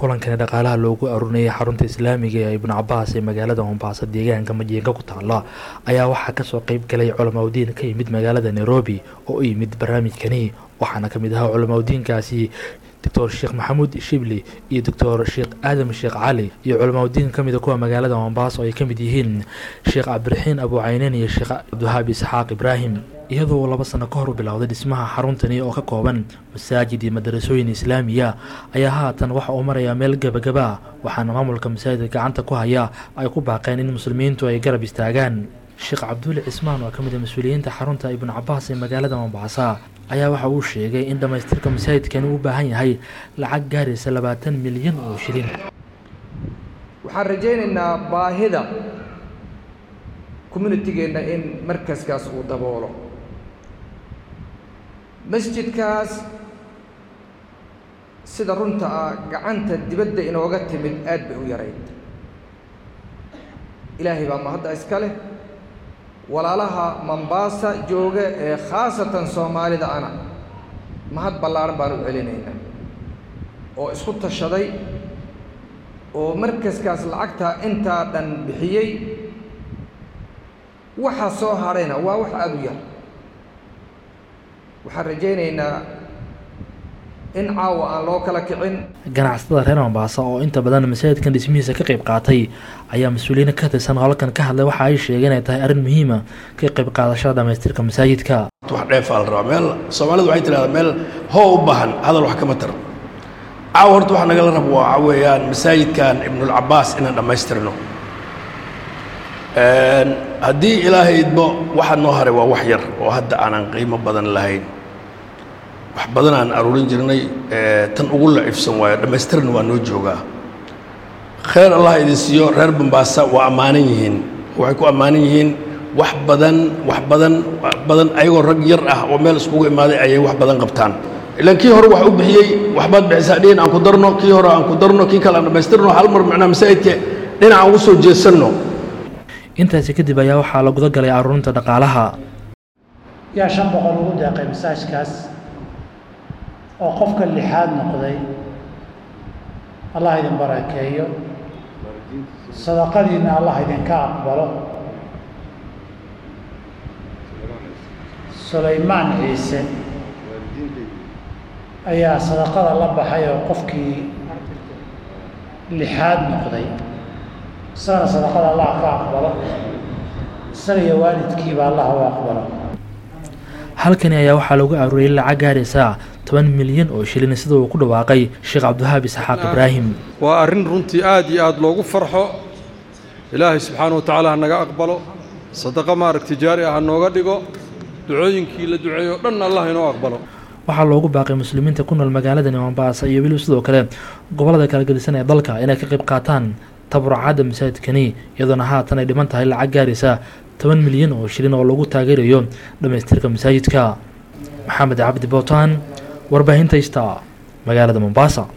kulankani dhaqaalaha loogu arurinayay xarunta islaamiga ee ibnu cabaas ee magaalada mombaaso deegaanka majiinka ku taala ayaa waxaa kasoo qeyb galay culamaudiin ka yimid magaalada nairobi oo u yimid barnaamijkani waxaana kamid ahaa culamaudiinkaasi doctor sheekh maxamuud shibli iyo doctor sheekh aadam sheekh cali iyo culamaudiin kamida kuwa magaalada mombaaso ay kamid yihiin sheekh cabdiraxiin abu cayneyn iyo sheekh cabdiwahaab isxaaq ibraahim iyadoo uu laba sano ka hor u bilowday dhismaha xaruntani oo ka kooban masaajid iyo madarasooyin islaamiya ayaa haatan waxa uu marayaa meel gebagaba waxaana maamulka masaajidka gacanta ku haya ay ku baaqeen in muslimiintu ay garab istaagaan sheekh cabduuli cismaan oo ka mid a mas-uuliyiinta xarunta ibnu cabaas ee magaalada mombaasa ayaa waxa uu sheegay in dhammaystirka masaajidkani u baahan yahay lacag gaaraysa labaatan milyan oo shilin waxaan rajaynaynaa baahida communitygeenna in markaskaas uu daboolo masjidkaas sida runta ah gacanta dibadda inooga timid aad bay u yarayd ilaahay baa mahadda iska leh walaalaha mombaasa jooga ee khaasatan soomaalida ana mahad ballaaran baan u celinaynaa oo isku tashaday oo markaskaas lacagtaa intaa dhan bixiyey waxa soo hadhayna waa wax aada u yar waxaan rajaynaynaa in caawa aan loo kala kicin ganacsatada reer mombaasa oo inta badan masaajidkan dhismihiisa ka qayb qaatay ayaa mas-uuliyiin ka tirsan howlkan ka hadlay waxa ay sheegeen inay tahay arrin muhiima ka qayb qaadashada dhamaystirka masaajidka wax dheefaa la rabaa meel soomaalidu waxay tidhahdaa meel hoo u baahan hadal wax kama taro caawa horta waxa nagala rabo waxa weeyaan masaajidkan ibnulcabaas inaan dhammaystirno haddii ilaahay idmo waxa noo haray waa wax yar oo hadda aanan qiimo badan lahayn wax badan aan aruurin jirnay tan ugu lacifsan waayo dhammaystirna waa noo joogaa khayr allah idin siiyo reer bambaasa waa ammaanan yihiin waxay ku ammaanan yihiin wax badan wax badan wax badan ayagoo rag yar ah oo meel iskugu imaaday ayay wax badan qabtaan ilaan kii hore wax u bixiyey waxbaad bixisaa dhihin aan ku darno kii hore aan ku darno kii kale aan dhammaystirno hal mar macnaa masaajidka dhinaca ugu soo jeesanno intaasi kadib ayaa waxaa la guda galay aruurinta dhaqaalaha yaa shan boqol ugu deeqay masaajkaas oo qofka lixaad noqday allah idin barakeeyo sadaqadiinna allah idinka aqbalo sulaymaan ciise ayaa sadaqada la baxay oo qofkii lixaad noqday isagana sadaqada allah ka aqbalo isaga iyo waalidkiiba allah u aqbalo halkani ayaa waxaa lagu aruuriyay lacag gaaraysa toban milyan oo shilin sida uu ku dhawaaqay sheekh cabdiwahaab isxaaq ibraahim waa arrin runtii aad iyo aad loogu farxo ilaahay subxaana wa tacaala ha naga aqbalo sadaqo maaragti jaari ah ha nooga dhigo ducooyinkii la duceeyo dhan allah inoo aqbalo waxaa loogu baaqay muslimiinta ku nool magaaladani mombaasa iyo weliba sidoo kale gobollada kala gedisan ee dalka inay ka qayb qaataan taburucaadda masaajidkani iyadoona haatan ay dhiman tahay lacag gaaraysa toban milyan oo shilin oo lagu taageerayo dhammaystirka masaajidka maxamed cabdi bootaan warbaahinta ista magaalada mombaasa